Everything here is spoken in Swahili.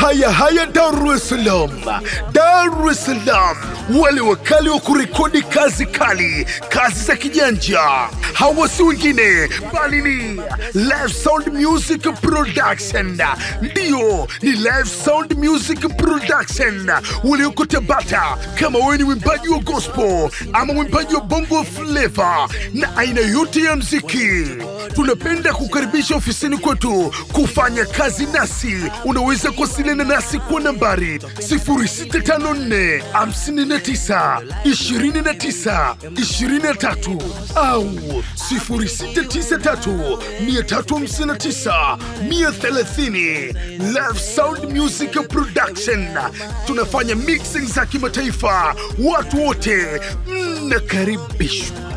Haya haya, Dar es Salaam, Dar es Salaam, wale wakali wa kurekodi kazi kali, kazi za kijanja, hawa si wengine bali ni Live Sound Music Production. Ndiyo, ni Live Sound Music Production walioko Tabata. Kama wewe ni mwimbaji wa gospel ama mwimbaji wa bongo flava na aina yote ya mziki, tunapenda kukaribisha ofisini kwetu kufanya kazi nasi. Unaweza kuwasiliana nasi kwa nambari 0654 59 29 23 au 0693 359 130. Live Sound Music Production tunafanya mixing za kimataifa. Watu wote mnakaribishwa.